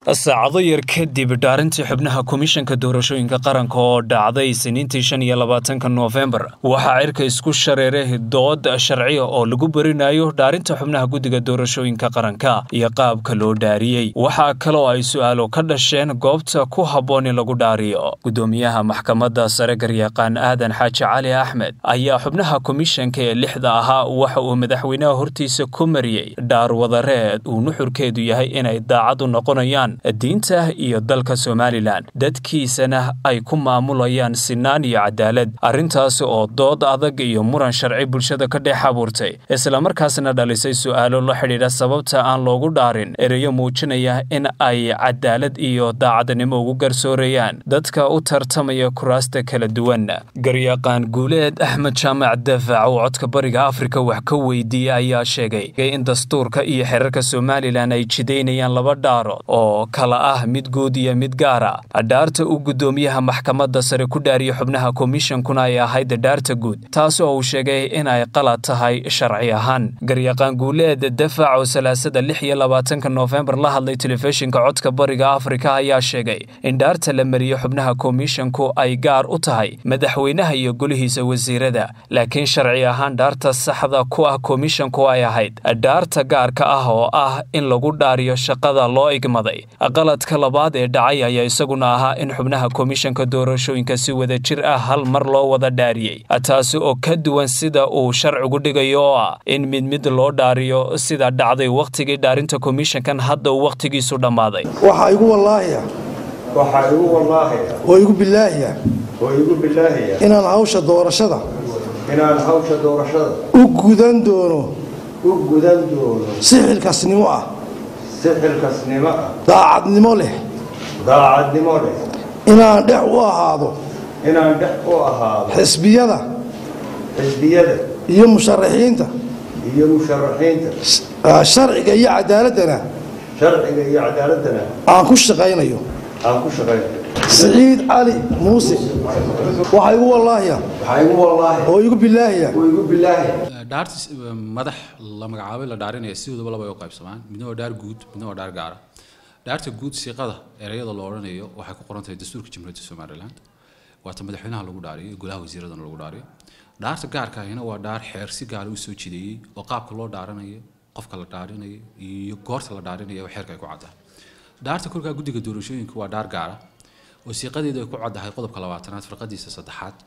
saacado yar kadib dhaarintii xubnaha komishanka doorashooyinka qaranka oo dhacday siniintii shan iyo labaatanka noofembar waxaa cirka isku shareeray dood sharciya oo lagu berinayo dhaarinta xubnaha guddiga doorashooyinka qaranka iyo qaabka loo dhaariyey waxaa kaloo ay su-aalo ka dhasheen goobta ku habboon in lagu dhaariyo guddoomiyaha maxkamadda sare garyaqaan aadan xaaji cali axmed ayaa xubnaha komishanka ee lixda ahaa waxa uu madaxweynaha hortiisa ku mariyey dhaar wadareed uu nuxurkeedu yahay inay daacad u noqonayaan diinta iyo dalka somalilan dadkiisana ay ku maamulayaan sinaan iyo cadaalad arrintaasi oo dood adag iyo muran sharci bulshada ka dhex abuurtay islamarkaasna dhalisay su-aalo la xidhiidha sababta aan loogu dhaarin ereyo muujinaya in ay cadaalad iyo daacadnimo ugu garsoorayaan dadka u tartamaya kuraasta kala duwan garyaqaan guuleed axmed jaamac daafac oo codka bariga afrika wax ka weydiiyey ayaa sheegay in dastuurka iyo xeerarka somalilan ay jidaynayaan laba dhaarood oo kala ah mid guud iyo mid gaara dhaarta uu guddoomiyaha maxkamadda sare ku dhaariya xubnaha komishankuna ay ahayd dhaarta guud taas oo uu sheegay in ay qalad tahay sharci ahaan garyaqaan guuleed dafac oo salaasada lix iyo labaatanka noofembar la hadlay telefishinka codka bariga afrika ayaa sheegay in dhaarta la mariyo xubnaha komishanku ay gaar u tahay madaxweynaha iyo golihiisa wasiirada laakiin sharci ahaan dhaarta saxda ku ah komishanku ay ahayd dhaarta gaarka ah oo ah in lagu dhaariyo shaqada loo igmaday qaladka labaad ee dhacay ayaa isaguna ahaa in xubnaha komishanka doorashooyinka si wada jir ah hal mar loo wada dhaariyey taasi oo ka duwan sida uu sharcigu dhigayo oo ah in mid mid loo dhaariyo sida dhacday wakhtigii dhaarinta komishankan hadda uu wakhtigiisu dhammaaday waxaa igu wallaahiya waxaa igu wallaahiya oo igu bilaahiya oo igu bilaahiya inaan hawsha doorashada inaan hawsha doorashada u gudan doono u gudan doono si xilkasnimo ah si xilkasnimo ah daacadnimo leh daacadnimo leh inaan dhex u ahaado inaan dhex u ahaado xisbiyada xisbiyada iyo musharaxiinta iyo musharaxiinta sharciga iyo cadaaladana sharciga iyo cadaaladdana aan ku shaqaynayo aan ku shaqaynayo siciid cali muuse waxaa igu wallaahiya waxaa igu wallaahiya oo igu bilaahiya oo igu bilaahiya dhaartis madax la magacaabay la dhaarinaya sidoodaba laba ay u qaybsamaan midna waa dhaar guud midna waa dhaar gaara dhaarta guud siiqada ereyada la odhanayo waxay ku qoran tahay dastuurka jamhuuriyadda somaliland waata madaxweynaha lagu dhaariyo iyo golaha wasiiradana lagu dhaariyo dhaarta gaarka ahina waa dhaar xeer si gaara u soo jideeyey oo qaabka loo dhaaranayo qofka la dhaarinayo iyo goorta la dhaarinayo oo xeerka ay ku caddahay dhaarta kolkaa guddiga doorashooyinka waa dhaar gaara oo siiqadeedu ay ku caddahay qodobka labaatanaad farqadiisa saddexaad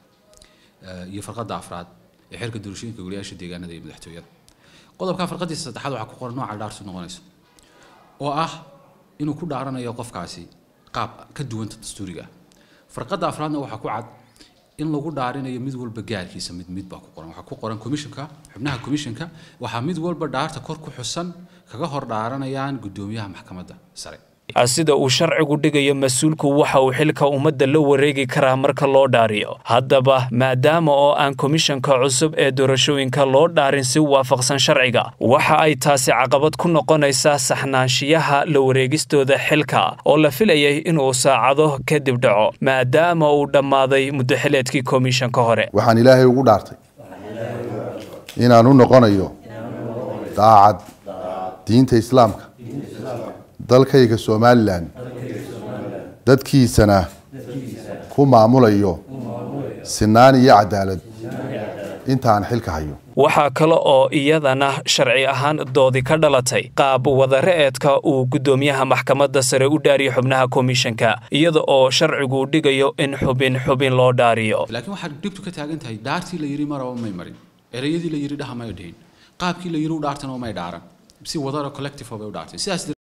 iyo farqadda afraad ee xeerka doorashooyinka goliyaasha deegaanada iyo madaxtooyada qodobka farqadiisa saddexaad waxaa ku qoran nooca dhaartu noqonayso oo ah inuu ku dhaaranayo qofkaasi qaab ka duwanta dastuuriga ah farqadda afraadna waxaa ku cad in lagu dhaarinayo mid walba gaarkiisa mid mid baa ku qoran waxaa ku qoran komishanka xubnaha komishanka waxaa mid walba dhaarta kor ku xusan kaga hor dhaaranayaan guddoomiyaha maxkamadda sare sida uu sharcigu dhigayo mas-uulku waxa uu xilka ummadda la wareegi karaa marka loo dhaariyo haddaba maadaama oo aan komishanka cusub ee doorashooyinka loo dhaarin si waafaqsan sharciga waxa ay taasi caqabad ku noqonaysaa saxnaanshiyaha la wareegistooda xilka oo la filayay inuu saacado kadib dhaco maadaama uu dhammaaday muddoxileedkii komishanka hore waxaan ilaahay ugu dhaartay inaan u noqonayo daacad diinta islaamka dalkayga somalilan dadkiisana ku maamulayo sinaan iyo cadaalad intaan xilka hayo waxaa kale oo iyadana sharci ahaan doodi ka dhalatay qaab wadare'eedka uu guddoomiyaha maxkamadda sare u dhaariyo xubnaha komishanka iyada oo sharcigu dhigayo in xubin xubin loo dhaariyo laakiin waxaad dhibtu ka taagan tahay dhaartii la yidhi maraba may marin ereyadii la yidhi dhaha may dhihin qaabkii la yidhi u dhaartana may dhaaran si wadara collective bay u dhaartay sidaas